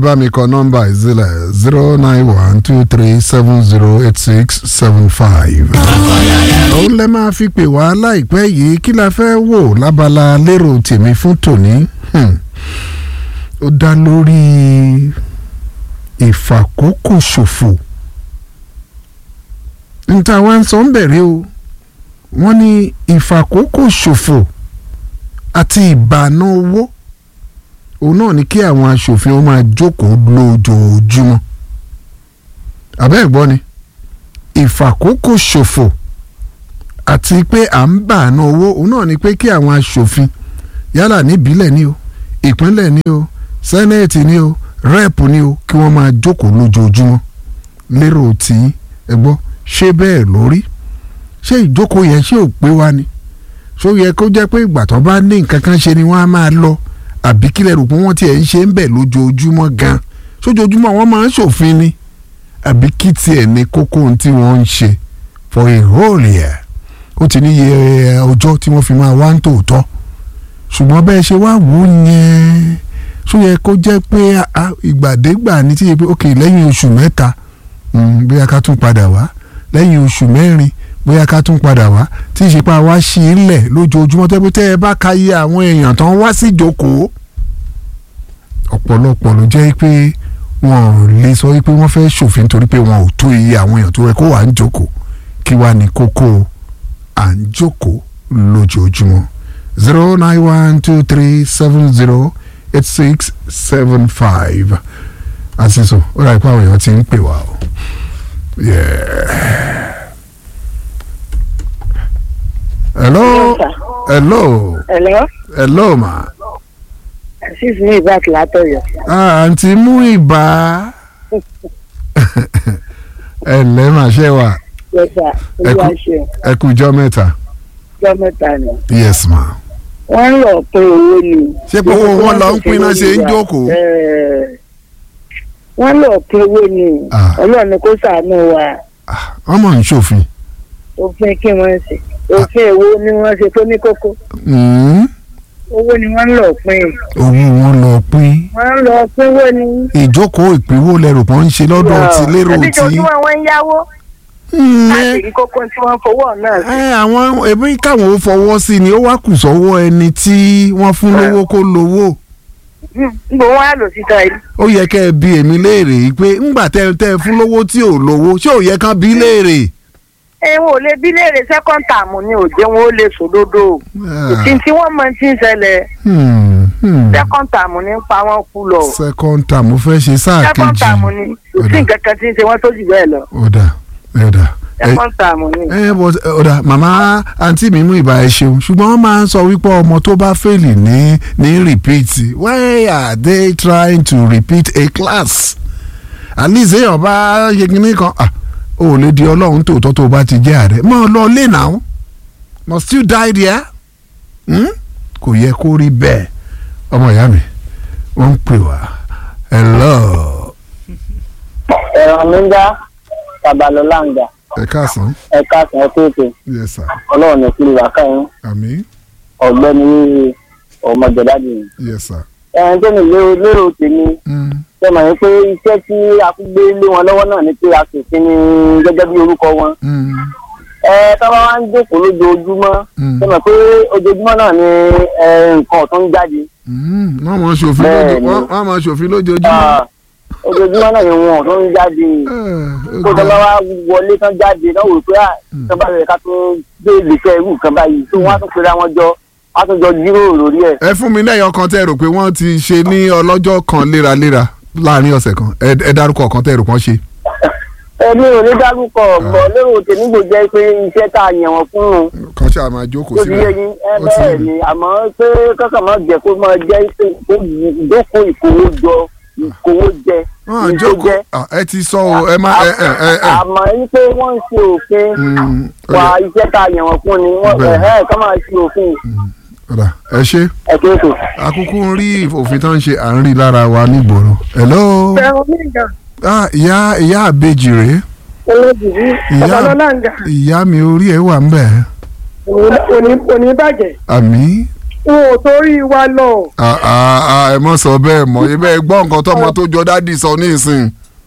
bá mi kọ nọ́mbà ìzílẹ̀ zero nine one two three seven zero eight six seven five. òun lẹ máa fi pè wá láìpẹ́ yìí kí la fẹ́ wò lábala lérò tèmi fún tòní. Hmm. ó dá lórí ìfàkókò ṣòfò. níta wá ń sọ ń bẹ̀rẹ̀ o wọ́n ní ìfàkókò ṣòfò àti ìbànú owó òun náà ni kí àwọn aṣòfin ó máa jókòó lójoojúmọ́ àbẹ́ ẹ̀gbọ́n ni ìfàkókò ṣòfò àti pé à ń bàánú owó òun náà ni pé kí àwọn aṣòfin yálà níbílẹ̀ ni o ìpínlẹ̀ ni o sẹ́nẹ̀tì ni o rẹ́ẹ̀pù ni o kí wọ́n máa jókòó lójoojúmọ́ lérò tí ẹ gbọ́ ṣé bẹ́ẹ̀ lórí ṣé ìjókòó yẹn ṣé ò pé wá ni ṣó yẹ kó jẹ́ pé ìgbà tó bá ní nǹkan kan ṣe ni wọ́n á máa lọ àbí kílẹ̀ rò pé wọ́n tiẹ̀ ń ṣe ń bẹ̀ lójoojúmọ́ gan sójoojúmọ́ wọ́n máa ń ṣòfin ni àbí kí tiẹ̀ ní kókó ohun tí wọ́n ń ṣe for a whole year ó ti ní iye ọjọ́ tí wọ́n fi máa wá ń tòótọ́ ṣùgbọ́n bẹ́ẹ̀ ṣe wá wò ó yẹn ṣó yẹ kó jẹ́ pé ìgbàdégbà ní tí yẹ pé ok lẹ́yìn oṣù mẹ́ta bóyá ká tún padà wá lẹ́yìn oṣù mẹ́rin bóyá ká tún padà wá tí ìṣèpá wa ṣì í lẹ̀ lójoojúmọ́ tẹ́ pé tẹ́ ẹ bá ka iye àwọn èèyàn tán wá sí ìjókòó ọ̀pọ̀lọpọ̀ ló jẹ́ pé wọn ò lè sọ pé wọ́n fẹ́ ṣòfin torí pé wọn ò tó iye àwọn èèyàn tó rẹ kó wà ń jókòó kí wàá ní kókó à ń jókòó lójoojúmọ́ zero nine one two three seven zero eight six seven five àṣìṣò ó rà ipá àwọn èèyàn ti ń pè wá o. Yeah. hello hello Hello. hello ma. Asis ní ìbáàkì látọ̀yọ̀. ah àǹtí mú ìbá ẹ ǹlẹ́ mà ṣe wà Yẹ́sà, olúwa ṣe ẹ kú ijọ́ mẹ́ta ọjọ́ mẹ́ta ni. yes ma. Wọ́n ń lọ pé owó ni. ṣé pé owó wọn lọ ń pín náà ṣe ń jókòó. Ẹ̀ẹ̀, Wọ́n lọ pé owó ni. Ah. Ọlọ́run ni kó ṣàánú wa. Ah, wọ́n mọ̀ ń ṣòfin. Òfin kí wọ́n ṣe. Òfin èwo ni wọ́n ṣe tó ní kókó. Mm, Owó ni wọ́n ń lọ pín. owó wọn lọ pín Wọ́n ń lọ pín owó ni. ìjókòó ìpínwó lẹ́rù kan ń ṣe lọ́dọ̀ ti lérò Ẹbí tí. jojúmọ́ wọn ń yáwó. Mm, Láti ẹ- rí kókó tí wọ́n fowó náà sí. ẹ àwọn ẹbí káwọn ó fọwọ́ sí ni ó wá kù sọ́wọ́ ẹni tí wọ́n fún lówó kó lówó. Níbo wọ́n á lò síta yìí. ó yẹ kẹ́ ẹ bi èmi léèrè yìí pé ńgbà tẹ́ ẹ tẹ́ ẹ fún lówó tí ò lówó ṣé ò yẹ kán bí léèrè. ẹ wọn ò lè bí léèrè second term ni ò jẹ́ wọn ó lè sòdodo ìtì tí wọ́n mọ ti ń ṣẹlẹ̀ Hmm, hmm. second term ni ń pa wọ́n kú lọ second term mo fẹ́ ṣe sáà second kejì term ni kò sí nǹkan kan tí ń ṣe wọ́n tó jù bẹ́ẹ̀ lọ ọ̀dà ọ̀dà ẹ second term ni. ẹ bọ ọ̀dà màmá àǹtí mi mú ìbá ẹ ṣeun ṣùgbọ́n wọ́n máa ń sọ wípé ọmọ tó bá fèlì ní ní repeat why are they trying to repeat a class at least èèyàn bá ṣe kinní kan ah, o ò lè di ọlọ́run tòótọ́ tó o bá ti jẹ́ ààrẹ mọ́ ọ lọ lé náà must you die there hmm? kò yẹ kó rí bẹ́ẹ̀ ọmọ ìyá mi wọ́n ń pè wá hello ẹ̀rọ mi ń dá babalọ́lá ń dà ẹ káàsán ẹ̀ka sàn ẹ́kẹ́ẹ̀kẹ́ yes sir ọlọ́run ní kí wà káyọ̀ àmín ọ̀gbẹ́ni ọmọjọ̀dájì ni. yes sir. ẹ̀ẹ́n tó ní lérò lérò tèmi Mm. ṣe mọ̀ ní pé iṣẹ́ tí a fi gbé lé wọn lọ́wọ́ náà ni pé a sì fi ní gẹ́gẹ́ bí orúkọ wọn. Mm. ẹ tábà wá ń jókòó lójoojúmọ́ Mm. ṣe mọ̀ pé ojoojúmọ́ náà ni ẹ, nǹkan ọ̀tún ń jáde. Mm, wọ́n máa ṣòfin Bẹ́ẹ̀ni. lójoo- wọ́n wọ́n máa ṣòfin lójoojúmọ́. Ah, ojoojúmọ́ náà ni wọn ọ̀tún ń jáde. Eh, kó ó tó bá ga. wá wọlé tán jáde náà wò pé Mm. tó bá rẹ̀ ká tó gbé ìgbésẹ̀ irú nǹkan báyìí tó wọ́n á tún pera wọn jọ á tún jọ jíròrò lórí ẹ̀. ẹ fún mi lẹ́yìn ọkàn tẹ́ ẹ rò pé wọ́n ti ṣe ní ọlọ́jọ́ kan léraléra láàrin ọ̀sẹ̀ kan ẹ ẹ dárúkọ ọ̀kan tẹ́ ẹ rò pọ́n ṣe. ẹni ò ní dárúkọ ọ̀gbọ́n lérò tèmi kò jẹ́ pé iṣẹ́ tá a yàn wọ́n fún un kan ṣáà máa jókòó tó ti yé sílẹ̀. yín ẹ Ó ti bẹ́ẹ̀ yé mi. ni àmọ́ pé kọ́kàn máa jẹ́ kó máa jẹ́ pé kó ìdókò ìkówó jọ ìkówó jẹ wọ́n á ní tó jókòó jẹ́. Ah, ẹ ti sọ o ẹ má ẹ ẹ ẹ ẹ. àmọ́ yín pé wọ́n ń ṣe òfin Mm, ó wa yẹ- iṣẹ́ tá a yàn wọ́n fún ni wọ́n Bẹ́ẹ̀. ẹ̀hẹ́ kọ́ máa ṣe òfin ọ̀dà ẹ ṣe ẹ̀kẹ́kẹ́. akúkú ń rí òfin tó ń ṣe à ń rí lára wa nígboro. hello ẹ̀rọ mi gan Ah, ìyá ìyá àbejì rèé olójìrí Ìyá- babalọ́lá ń jà ìyá mi orí ẹ wà ń bẹ̀ òní bàjẹ́ àmì wọn ò torí wa lọ Ah, ah, ah, ẹ mọ̀ sọ bẹ́ẹ̀ mọ̀ ibẹ̀ gbọ́ nǹkan tọmọ tó jọ dádì sọ ní ìsìn.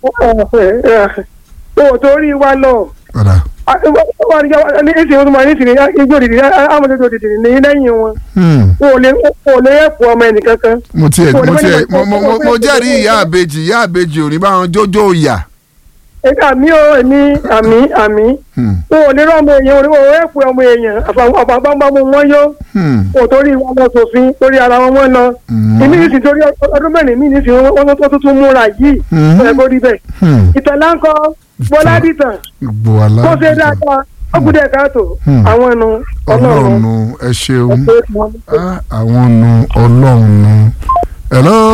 wọn ò torí wa lọ. Ọ̀dà. wọ́n ní ìsìn wọn máa ní ìsìn igbó dìdì amọ̀tẹ́tò dìdì ní lẹ́yìn wọn Hmm. wọn ò lè wọn ò lè ẹ̀pọ̀ ọmọ ẹnìkankan. mo tiẹ̀ Kò ní mo bá tiẹ̀ ní mo mo mo- mo bá ní jẹ́rìí bá ní ìyá àbejì ìyá àbejì ò ní bá wọn jójó ìyà. àmì ò ní àmì àmì Hmm. wọn ò lè rán ọmọ èèyàn wọn ò ẹ̀pọ̀ ọmọ èèyàn àfàgbàgbàmù wọn yó Hmm. wọn ò torí wọn lọ sòfin torí ara wọn wọn lọ. Hmm. ìmí ní sì torí ọdún mẹ́rin mí ní sì wọ́n tó tuntun múra yìí Hmm. ẹ̀ bó rí bẹ́ẹ̀. Hmm. ìtàlá ń kọ bọ́lá dìtàn gbogbo kó ṣe aláàbò dáadáa ó kú díẹ̀ káàtó Hmm. àwọn ẹnu ọlọ́run ọlọ́run nu ẹ ṣeun ọ̀pọ̀ ìtàn. Ah, àwọn nu ọlọ́run nu. hello.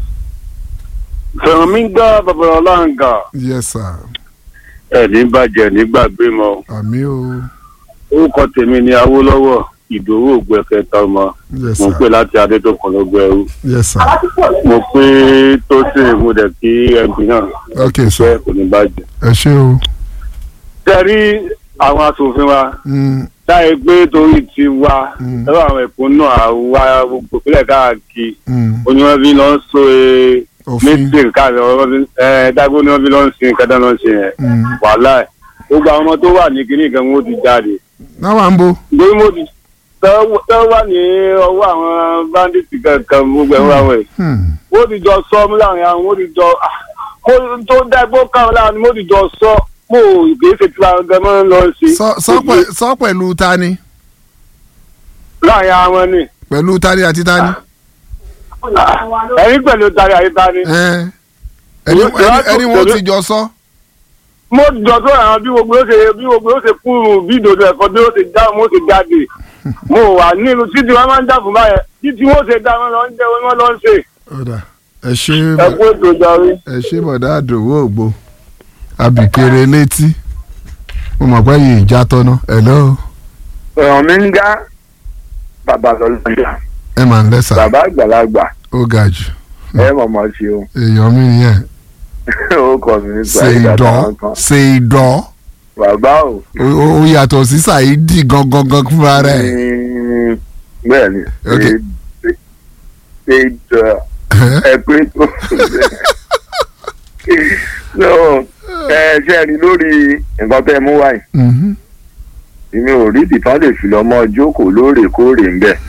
fẹ̀rọ̀míngà babalọ́lá ń gà yes sir. ẹ̀ní bàjẹ́ nígbàgbé mọ́ àmì o. orúkọ tèmi ni awólọ́wọ̀ ìdòwò ògbẹ́kẹta ọmọ yes mo sir. pè láti adétòkun ló gbẹrú yes sir. mo pé tó sì mo dẹ̀ kí mp náà ok ṣe sir. kò ní bàjẹ́. ẹ ṣé o. tẹ́rí àwọn asòfin wa Hmm. táyé pé torí ti wa Mm. lọ́wọ́ àwọn ẹ̀kọ́ náà àwa gbogbo ìpínlẹ̀ káàkiri Hmm. ó ní wọ́n fi lọ ń so e òfin. mítìn káàkiri ọ̀rọ̀ fi ẹ̀ dágbó ni wọ́n fi lọ ń sin kẹ́tà lọ ń sin ẹ̀ Hmm. wàhálà ẹ̀ gbogbo àwọn ọmọ tó wà ní kíní kan wọ́n ti jáde náà wà ń bo. nítorí mo ti tọ́ wà ní ọwọ́ àwọn báńdíìtì kankan gbogbo ẹ̀rọ àwọn ẹ̀ Hmm. wọ́n ti jọ sọ mú láàrin àwọn wọ́n ti jọ ah, mo tó dágbó káwọn láàrin mo ti jọ sọ mo ìgbésẹ̀ tí wọn gan máa ń lọ sí sọ sọ pẹ- sọ pẹ̀lú tani láàrin àwọn ni pẹ̀lú tani àti tani. ẹ̀yin pẹ̀lú tari àyíká ni ẹ ẹni ẹni- ẹni wọn ti jọ sọ. mo jọ tó àwọn bí gbogbo ó ṣe bí gbogbo ó ṣe kúrú bí ìdòdó ẹ̀kọ́ bí ó ṣe já mo ṣe jáde mo wà nílùú títí wọn máa ń jà fún báyẹn títí wọn ṣe dá wọn lọ ń jẹ wọn lọ ń ṣe ọ̀dà ẹ ṣe ẹ kú ètò ìjọrí. ẹ ṣe bọ̀dá àdòwò ògbó abìkéré létí mo mọ̀ pé yìí já tọ́nà hello ọ̀ràn mi ń gá bàbá lọ́lọ́jà ẹ máa ń lẹ́sà bàbá àgbàlagbà ó ga jù ẹ mọ̀mọ́ ṣe o èèyàn mi nìyẹn ó kọ́ mi ní ṣe sàyídà ìdọ́ táwọn kan ṣe ìdọ́ bàbá o ó ó yàtọ̀ sí ṣàìdì gangan gan fúnra rẹ̀ ní- bẹ́ẹ̀ ni Ok. ṣe- ṣe ìdọ̀ ẹ pé tó so ẹ ṣe rí lórí nǹkan tẹ́ ẹ mú wáyé Mhm. èmi ò rí ìdìtàn lè fi lọ́mọ jókòó lóòrèkóòrè ń bẹ̀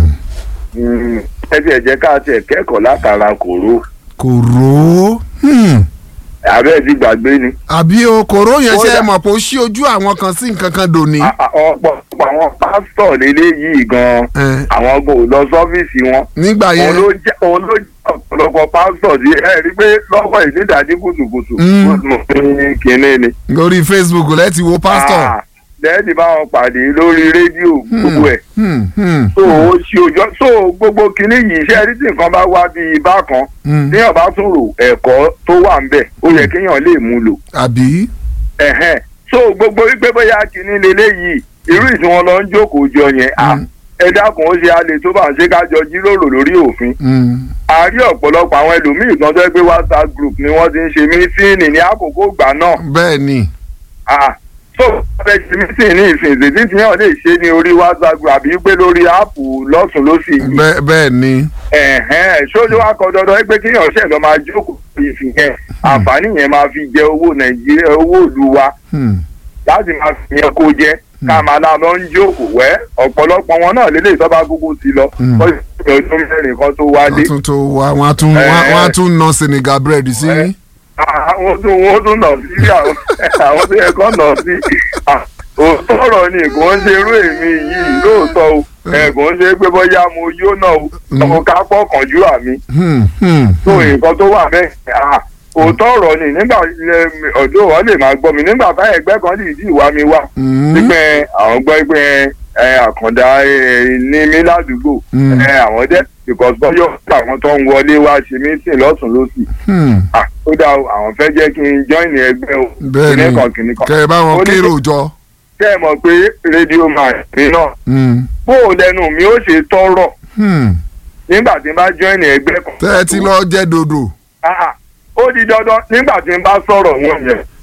Hmm. ẹ tiẹ̀ jẹ́ ká tiẹ̀ kẹ́kọ̀ọ́ látara kòró kò ró Hmm. àbẹ́ẹ̀ ti gbàgbé ni. àbí o kòró yẹn ṣe Kódà- é mọ̀ pé ó ṣí ojú àwọn kan sí nǹkan kan dòní. A- a- ọ̀pọ̀ àwọn pásítọ̀ lélẹ́yìí gan-an Eh, àwọn kò lọ sọ́fíìsì wọn nígbà òun yẹn ló jẹ́ òun ló jẹ́ ọ̀pọ̀lọpọ̀ pásítọ̀ sí ẹ rí pé lọ́kọ̀ ìnídàájí kùtùkùtù Mm. mo ní kinní ni. lórí facebook lẹ́tì wo pásítọ̀. Ah, lẹ́ẹ̀dì bá wọn pàdé lórí rédíò gbogbo ẹ̀ Hmm, hmm, so ó ṣe òjò so gbogbo kinní yìí iṣẹ́ rí tí nǹkan bá wá bíi bákan hmm. téèyàn bá tún rò ẹ̀kọ́ tó wà ń bẹ̀ ó yẹ kéèyàn lè mú lò àbí. ẹ̀hẹ́n so gbogbo wípé bóyá kinní leléyìí irú ìsìn wọn lọ ń jókòó jọ yẹn ah, Mm. ẹ dákun ó ṣe alẹ́ tó bá ń ṣe kájọ jíròrò lórí òfin Hmm, a rí ọ̀pọ̀lọpọ̀ àwọn ẹlòmíì kan tó ẹ pé whatsapp group ni wọ́n ti ń ṣe mítíìnì ní àkókò ìgbà náà bẹ́ẹ̀ ni. ah, so wọ́n fẹ́ ṣe mítíìnì ní ìsìn ìsìn tí yàn lè ṣe ní orí whatsapp group àbí pé lórí áàpù lọ́sùn lọ́sì yìí bẹ́ẹ̀ bẹ́ẹ̀ ni. ẹ̀hẹ́n ṣójú wa kọ dandan pé kíyàn ṣẹ̀ lọ́ máa jókòó ìsìn yẹn àǹfààní yẹn máa fi jẹ owó nàìjíríà owó ìlú wa Hmm, láti máa fi yẹn kó jẹ ká máa lá lọ ń jókòó wẹ́ ọ̀pọ̀lọpọ̀ wọn náà lélẹ̀ ìtọ́ba gbogbo ti lọ Mm. wọ́n sì fi ọdún mẹ́rin kan tó wálé wọ́n tún tó wá wọ́n á tún wọ́n á- wọ́n á tún na senegal bread sí. Eh. àwọn tó wọ́n tún nà sí àwọn àwọn tó yẹ kó nà sí Ah, òótọ́ ọ̀rọ̀ ni kò ń ṣe irú èmi yìí lóòótọ́ o ẹ̀ kò ń ṣe pé bóyá mo yó náà o Mm. ọmọ ká pọ̀ kànjú àmì Hmm, hmm, tó hmm. nǹkan tó wà bẹ́ẹ̀ ah, òótọ́ ọ̀rọ̀ ni nígbà ọ̀dọ́ wọn lè máa gbọ́ mi nígbà táyà ẹgbẹ́ kan lè dí ìwà mi wá Hmm, pípẹ́ àwọn gbọ́ pé ẹ, àkàndá ẹ, ní mí ládùúgbò Mm. ẹ, àwọn dẹ́ because bọ́yọ̀ àwọn tó ń wọlé wá ṣe mítìn lọ́sùn lọ́sì hmm. Ah, ó dá o àwọn fẹ́ jẹ́ kí n join ẹgbẹ́ o bẹ́ẹ̀ ni kìnìkan kìnìkan kẹ́ ẹ bá wọn Ó ní- kérò jọ. tẹ́ ẹ mọ̀ pé rédíò máa mi náà Hmm, bó o lẹnu mi ó ṣe tọrọ hmm. nígbà tí n bá join ẹgbẹ́ kan tẹ́ ẹ ti lọ jẹ́ dodo. Ah, ah. ó di dandan nígbà tí n bá sọ̀rọ̀ wọn yẹn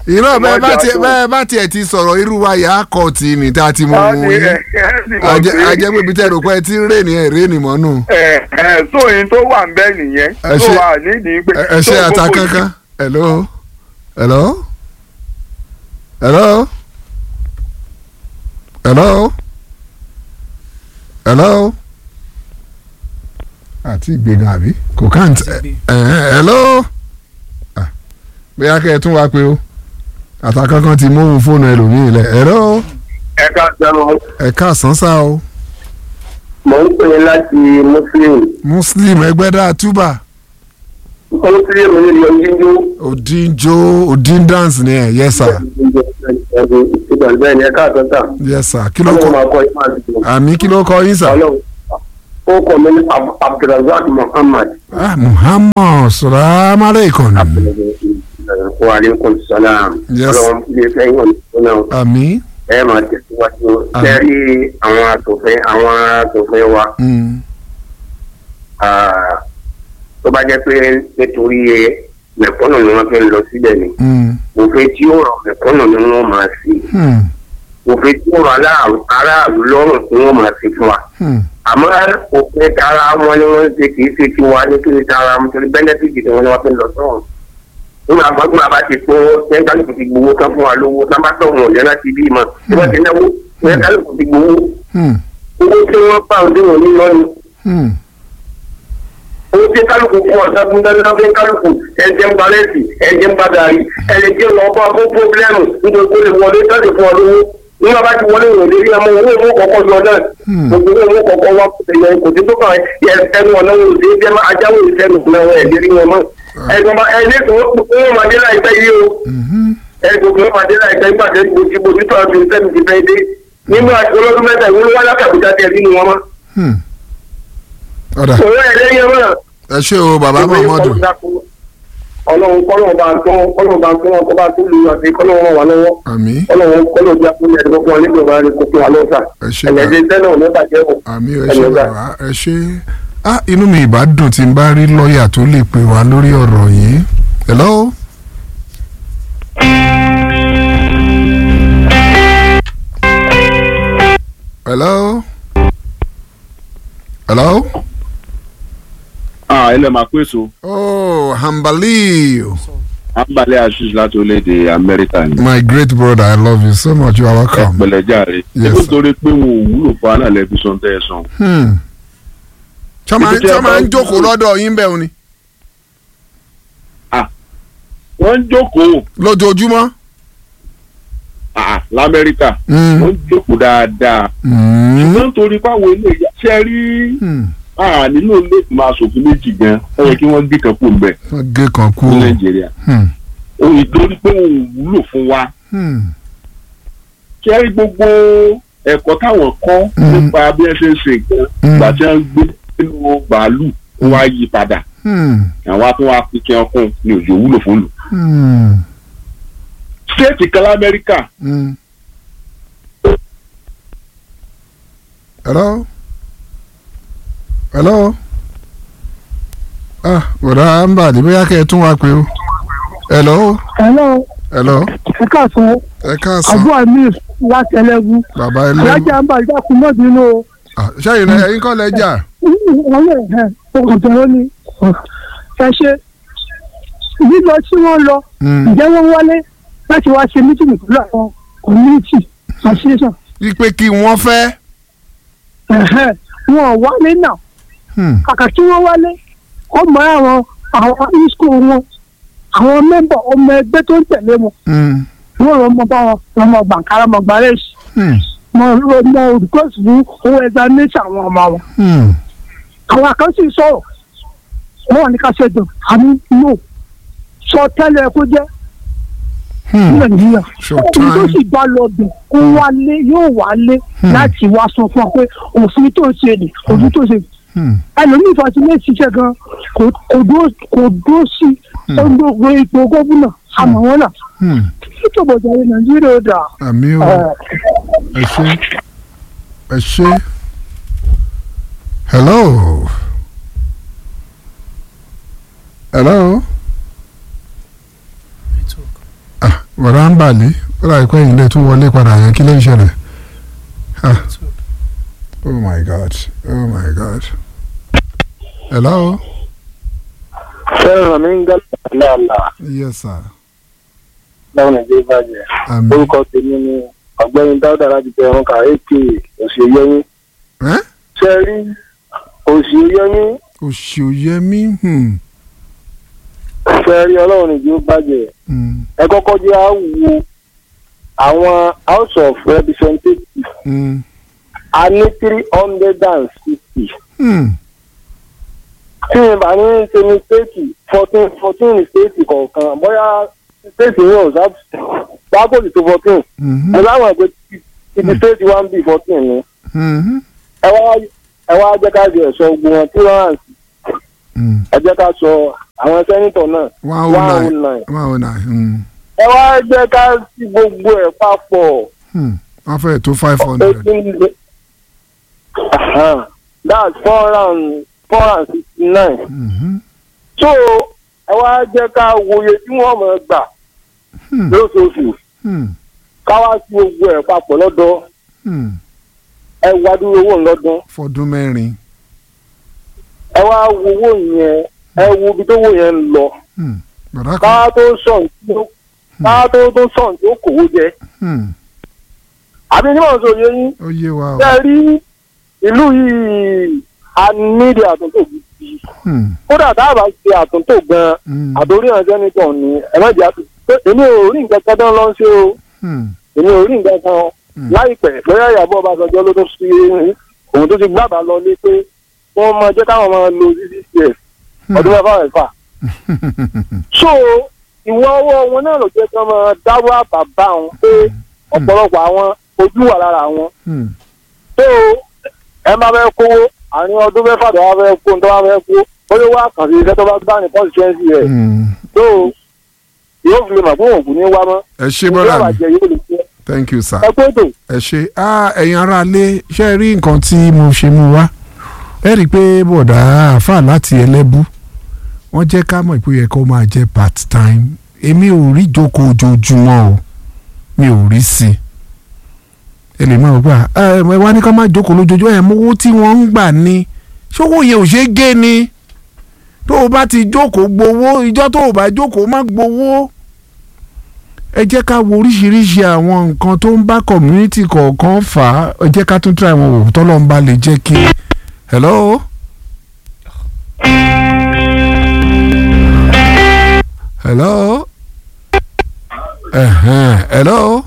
irọ́ bẹ́ẹ̀ bá Wọ́n jà tiẹ̀ tó. bẹ́ẹ̀ bá tiẹ̀ ti sọ̀rọ̀ irú wa yà á kọ́ tì ní tá a ti mú Wọ́n un ní yín ẹ ẹ sì mọ̀ ajẹ́ pé- ajẹ́ pé ibi tẹ́ ẹ rò pé ẹ ti ń rè ní ẹ̀ rè ní mọ́nù ẹ ẹ sóyin tó wà ń bẹ nìyẹn Ẹ tó ṣe- wà nídìí pé. ẹ ẹ ṣe tó ata gbogbo kankan hello hello hello hello hello àti ìgbéga àbí kò kàn ẹ ẹ hello Ah, bóyá kẹ́ ẹ tún wá pé o ata kankan ti mú fóònù ẹlòmíì lẹ hello ẹ ká sẹ́nu ẹ káàsán sá o mò ń pè é láti muslim muslim ẹgbẹ́dá túbà muslim ní ìlú jíjú òdìjó òdìndans ni ẹ yes sir ìgbà bẹ́ẹ̀ ni ẹ ká sọ́tà yes sir kí ló ọlọ́run kọ máa kọ́ yín máa dùn àmì kí ló kọ yín sà. ọlọ́run ó kọ́ mi ní Ab- abdulrasaq muhammad ah muhammad salaam aleykum wa aleykum salaam Yes. ọlọ́run lè fẹ́ yín ọ̀nà àmì ẹ máa tẹ̀síwájú Àmín. kẹ́rí àwọn asòfin àwọn asòfin wa mm, ah, tó bá jẹ́ pé nítorí mẹ̀kúnnù ni wọ́n fi ń lọ síbẹ̀ ni mm, òfin tí ó rọ mẹ̀kúnnù ni wọ́n máa sí hmm, òfin tí ó rọ aráàlú aráàlú lọ́rùn tí wọ́n máa sí fún wa hmm, àmọ́ òfin tara wọn ni wọ́n ń ṣe kì í ṣe tiwa nítorí tara wọn torí bẹ́nẹ́fìtì tí wọ́n ní wọ́n fi ń lọ sọ́run nígbà gbọ́dọ̀ bá ti kó sẹ́ńtálùkù ti gbowó kan fún wa lówó tá bá tọ̀hún ọ̀jọ́ láti bí mọ̀ tí wọ́n ti náwó sẹ́ńtálùkù ti gbowó hmm, owó tí wọ́n pa òde wọn ní lọ́nu hmm, owó tí kálukú fún ọ̀sán fún dandan fún kálukú ẹ̀jẹ̀ ń balẹ̀sì ẹ̀jẹ̀ ń badàrí ẹ̀jẹ̀ lọ bá fún pọ́blẹ́mù nítorí kó lè wọlé tọ́jú fún ọ lówó nígbà bá ti wọlé ìwòlé rí ọmọ owó owó kọ̀ọ̀kan yọ náà Hmm. gbogbo owó kọ̀ọ̀kan wá ẹ̀yẹ kò sí tó kàn yẹ ẹnu ọ̀nà wò sí jẹ́ ajáwó ìsẹ́nu náà ẹ̀ lérí wọn mọ́ ẹ̀gbọ́n bá ẹ̀ lẹ́sìn wọn máa dé láìpẹ́ yìí o mhm, ẹ̀gbọ́n wọn máa dé láìpẹ́ nígbà tẹ́ gbòjì gbòjì tó àbí sẹ́nu ti fẹ́ dé nínú àti olódún mẹ́ta ìwúlò wá lákàbùjá tẹ̀ nínú wọn mọ́ hmm. ọ̀dà òun ẹ̀ lẹ́yìn mọ́ ẹ ṣé o bàbá muhammadu ọlọ́run kọ́lọ́run bá tó kọ́lọ́run bá tó wọn kó bá tó lu àti kọ́lọ́run ràn wá lọ́wọ́ àmì kọ́lọ́run kọ́lọ́run bí akúnyẹ ẹ̀dùn fún wa nígbà wà ní kókó alọ́sà ẹ ṣé ẹ̀lẹ́dẹ́ tẹ́lẹ̀ ò ní bàjẹ́ o. àmì ẹ Ẹ ṣé lọ bá. bàbá ẹ ṣé ah inú mi ìbá dùn tí n bá rí lọ́ọ̀yà tó lè pè wá lórí ọ̀rọ̀ yìí hello. hello. hello. ah ilẹ̀ máa pé so oh hambali ambalẹ̀ aziz láti orílẹ̀-èdè amẹ́ríkà ni my great brother i love you so much you are welcome. pẹ̀lẹ́jàre Yes, nítorí sir. torí pé wọn ò wúlò fún alálẹ̀ fi sọ tẹ́ ẹ sàn Hmm. ṣọ́ máa Ibi tí a ṣọ́ máa ń bá- jókòó lọ́dọ̀ yín bẹ́ẹ̀ ni wọ́n ń jókòó lójoojúmọ́. ah, lamẹ́ríkà Hmm. wọ́n ń jókòó dáadáa Hmm. ṣùgbọ́n torí báwo ilé ìyá ṣe rí Hmm. ah, nílò ilé ìgbìmọ̀ asòfin méjì gan ó yẹ kí wọ́n gbé kan kó ń bẹ̀ wọ́n gé kan kú. ní nàìjíríà Hmm. òun ìtorí pé wọn ò wúlò fún wa Hmm. ṣe rí gbogbo ẹ̀kọ́ táwọn kọ́ Mm. nípa bí ẹ ṣe ń ṣe nǹkan Mm. ìgbà tí wọ́n gbé nínú bàálù ó wá yí padà Hmm. àwọn á tún wá fi kí ọkùn ní òjò wúlò fún lù. Hmm. stéètì kan lamẹ́ríkà Hmm. hello hello ah bọ̀dá ń bà ní bóyá kẹ́ ẹ tún wá pé o hello hello hello ẹ káàsán ẹ káàsán àbúrò amir láti ẹlẹ́gùn bàbá ẹlẹ́nu alájà ń bá ìdákun náà bínú o Ah, ṣẹ́yìn náà ẹ̀yin kọ́ lẹ́jà wọ́n lè ẹ̀ ọ̀gọ̀dọ̀rọ̀ ni ẹ ṣe lílọ tí wọ́n lọ Hmm. ǹjẹ́ wọ́n wálé láti wá ṣe mítìmì pẹ̀lú àwọn community association wípé kí wọ́n fẹ́. ẹ̀hẹ́, wọn ò wálé náà Hmm. kàkà tí wọ́n wálé ọmọ àwọn àwọn isco wọn àwọn mẹ́mbà ọmọ ẹgbẹ́ tó ń tẹ̀lé wọn Hmm. wọ́n lọ mọ bá wọn lọ́mọ gbàǹkárá mọ gbàrẹ́sì Hmm. mọ mọ olùkọ́sì fún owó ẹja nẹ́sà àwọn ọmọ wọn. Hmm. àwọn àkànṣe sọ̀rọ̀ wọ́n wà ní ká ṣètò àmì no sọ tẹ́lẹ̀ kó jẹ́ ní Hmm. nàìjíríà Showtime. òun tó sì bá lọ bẹ̀ kó wálé yóò wálé láti wá sọ fún ọ pé òfin tó ń ṣe ni òfin tó ń ṣe Hmm. ẹlòmíì fàtìlẹ́ ṣiṣẹ́ gan kò kò dúró kò dúró sí gbogbo ipò gómìnà àmọ́ wọn náà Hmm. ìjọba ìjọba nàìjíríà ó dà àmì o ẹ ṣe ẹ ṣe hello hello ah bọ̀dá ń bàlẹ́ ó rà pé ìyìnlẹ̀ tún wọlé padà yẹn kí ló ń ṣẹlẹ̀ Ah. oh my god oh my god hello fẹ́ràn mi ń gálẹ̀ àlàálà yes sir láwọn nàìjíríà bàjẹ́ àmì orúkọ tèmi ni ọ̀gbẹ́ni dáúdà láti tẹ ẹ̀rọ kà èké òṣèyẹmí ẹ́ ṣe rí òṣèyẹmí òṣìòyẹmí hmm. ṣe rí ọlọ́run nàìjíríà bàjẹ́ hmm, ẹ kọ́kọ́ jẹ́ á wo àwọn house of representatives hmm, a ní three hundred and sixty hmm. tí n bá ní ṣe mistake fourteen fourteen state kọ̀ọ̀kan bóyá state yẹn ò sá bákòlì tó fourteen Mhm. mo láwọn ẹgbẹ́ ibi state one b fourteen ni Mhm. ẹ wá ẹ wá jẹ́ ká jẹ́ sọ gbogbo wọn three hundred and sixty Hmm. ẹ jẹ́ ká sọ àwọn sẹ́nitọ̀ náà one oh nine one oh nine hmm. ẹ wá jẹ́ ká sí gbogbo ẹ̀ papọ̀ hmm. wọ́n fẹ́ tó five hundred eighteen that's four hundred and four hundred and sixty nine Mhm. so ẹ wá jẹ́ ká wòye tí wọ́n mọ̀ gbà Hmm. lóṣooṣù Hmm. ká wá sí gbogbo ẹ̀ papọ̀ lọ́dọ̀ Hmm. ẹ wá dúró owó lọ́dún fọdún mẹ́rin ẹ wá wo owó yẹn ẹ wo ibi tó wò yẹn ń lọ Hmm. bọ̀dá kan ká tó sọ̀n tí ó ká tó tó sọ̀n tí ó kòwó jẹ Hmm. àbí níwọ̀n sọ yẹ yín ó yé wa o ṣe rí ìlú yìí a nídìí àtúntò gidi Hmm. kódà tá a bá ṣe àtúntò gan Hmm. àtòrí àjẹ́ nìkan ni ẹ má jẹ́ àtúntò pé èmi ò rí nǹkan kan dán lọ́n ṣe o Hmm. èmi ò rí nǹkan kan láìpẹ́ bóyá ìyàbọ̀ ọbásanjọ́ ló tó fi òun tó ti gbàgbà lọ lé pé wọ́n máa jẹ́ káwọn máa lo cccs ọdún mẹ́fà mẹ́fà so ìwọ ọwọ́ wọn náà ló jẹ́ kí wọ́n máa dáwọ́ àbàbà wọn pé ọ̀pọ̀lọpọ̀ àwọn ojú wà lára wọn Hmm. so ẹ máa fẹ́ kówó àárín ọdún mẹ́fà tó wá fẹ́ kó tó wá fẹ́ kó bóyá wá kàn sí iṣẹ́ tó bá gbá ní constituency rẹ̀ Hmm. so yóò fi lè mọ̀ fún òògùn ní wá mọ́ ẹ ṣé yóò bọ́dà wà mi jẹ yóò lè jẹ thank you sir. ẹ pé tó. ẹ ṣe ah, ẹ̀yin ará ilé ṣe rí nǹkan tí mo ṣe mú wá ẹ rí i pé bọ̀dà àáfà láti ẹlẹ́bú wọ́n jẹ́ ká mọ̀ pé ó yẹ kó máa jẹ́ part time èmi ò rí ìjókòó ojoojúmọ́ o mi ò rí sí i ẹ lè máa gbà ẹ ẹ wá ní ká má jókòó lójoojúmọ́ ẹ mówó tí wọ́n ń gbà ní ṣówó yẹn ò ṣeé gé ni tó o bá ti jókòó gbowó ìjọ́ tó o bá jókòó má gbowó ẹ jẹ́ ká wo oríṣiríṣi àwọn nǹkan tó ń bá community kọ̀ọ̀kan fà á ẹ jẹ́ ká tún try wọn wò tọ́lọ́ ń bá lè jẹ́ kí. hello. hello. ẹ̀hẹ́n hello.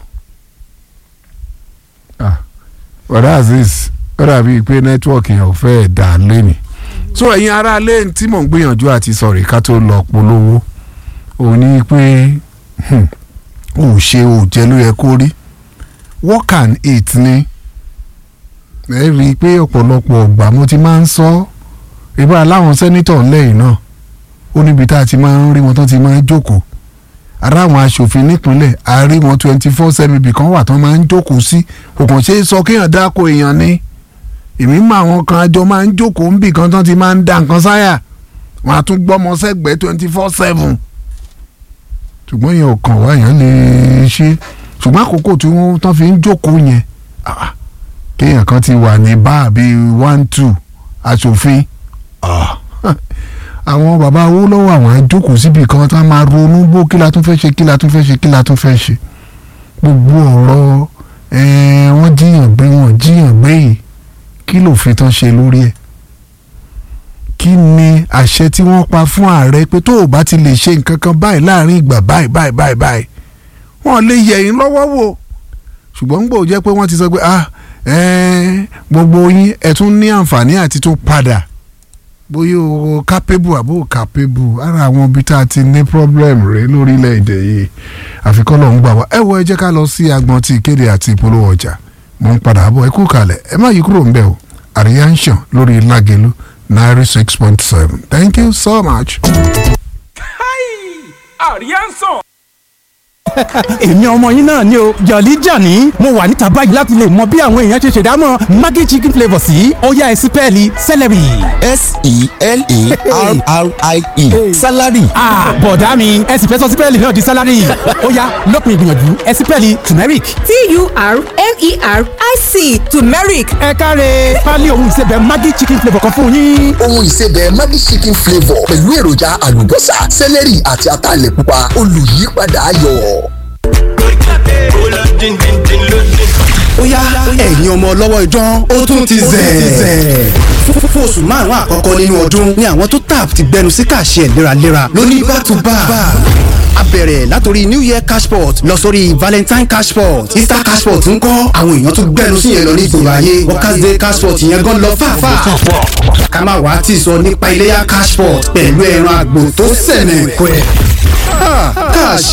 ah bọ̀dá azeez ó dàbí pé nẹ́tíwọ̀kì yẹn ò fẹ́ dà lẹ́nìí. so ẹ̀yin ará ilé tí mò ń gbìyànjú àti sọ̀rọ̀ ká tó lọ polówó òun ni pé. Hmm ò ṣe ò jẹ ló yẹ kó rí work and eat ni ẹ rí i pé ọ̀pọ̀lọpọ̀ ọgbà mo ti máa ń sọ ibà láwọn sẹ́nítọ̀ lẹ́yìn náà ó níbi tá a ti máa ń rí wọn tán ti máa ń jókòó ara àwọn aṣòfin nípínlẹ̀ a rí wọn twenty four seven ibì kan wà tán máa ń jókòó sí kò kàn ṣeé sọ kéèyàn dáko èèyàn ni èmi mọ àwọn kan àjọ máa ń jókòó ń bì kan tán ti máa ń da nǹkan sáyà wọn á tún gbọ́mọ sẹ́gbẹ̀ẹ́ twenty four seven ṣùgbọ́n yẹn ò kàn wá yẹn lè ṣe ṣùgbọ́n àkókò tí wọ́n tán fi ń jókòó yẹn ah, kéèyàn kan ti wà ní báà bíi one two aṣòfin ah, àwọn bàbá owó lọ́wọ́ àwọn àjókòó síbi kan tá a máa ronú bó kí la tún fẹ́ ṣe kí la tún fẹ́ ṣe kí la tún fẹ́ ṣe gbogbo ọ̀rọ̀ eh, wọ́n jíyàn gbé wọn jíyàn gbé yìí kí lòfin tán ṣe lórí ẹ̀ kí ni àṣẹ tí wọ́n pa fún ààrẹ pé tó o bá ti lè ṣe nǹkan kan báyìí láàrin ìgbà báyìí báyìí báyìí báyìí wọ́n lè yẹ̀ yín lọ́wọ́ wò ṣùgbọ́n ń gbò jẹ́ pé wọ́n ti sọ pé ah eh, gbogbo yín ẹ̀ tún ní àǹfààní àti tó padà bóyá o capable àbó capable ara àwọn ibi tá a ti ní problem rẹ lórílẹ̀‐èdè yìí àfikún lọ́n gbà wá ẹ wo ẹ jẹ́ ká lọ sí agbọn ti ìkéde àti ìpolówó ọjà mo ń padà bọ̀ ẹ kú kalẹ̀ ẹ má yí kúrò ń bẹ̀ o àríyá ń ṣàn lórí lágẹ̀lú ninety six point seven thank you so much. àríyá ń sàn. èmi ọmọ yín náà ni o jọ̀lí jàní mo wà níta báyìí láti lè mọ bí àwọn èèyàn ṣe ṣèdámọ̀ maggi chicken flavour sí ọ̀yá ẹ̀sìn pẹ́ẹ́lí celery. s-e-l-a-r-r-i-e salary. bọ̀dá mi ẹ̀sìn fẹ́ sọ sí pẹ́ẹ́lí náà di salary ọ̀yá lópin ìgbìyànjú ẹ̀sìn pẹ́ẹ́lí turmeric. t-u-r-m-e-r-i-c turmeric ẹ káre pálí ohun ìsebẹ̀ maggi chicken flavour kan fún yín. ohun ìsebẹ̀ maggi chicken flavour pẹ̀lú èròjà àlùbọ́sà sẹ́lẹ̀rì àti ataalẹ̀ pupa olùyípadà ayọ̀. ó yá ẹ̀yin ọmọ ọlọ́wọ́ idán ó tún ti zẹ̀. fún oṣù márùn-ún àkọ́kọ́ nínú ọdún ni àwọn tó tap ti gbẹnu sí kàṣẹ léraléra lóní back to back. a bẹ̀rẹ̀ látòrí new year cashport lọ sórí valentine cashport easter cashport ń kọ́ àwọn èèyàn tó gbẹnu sí yẹn lọ ní ìgboro ayé workers day cashport yẹn gan lọ fàáfàá. ká má wàá tì sọ nípa iléyà cashport pẹ̀lú ẹran àgbò tó sẹ̀nẹ̀ pẹ́. kàṣẹ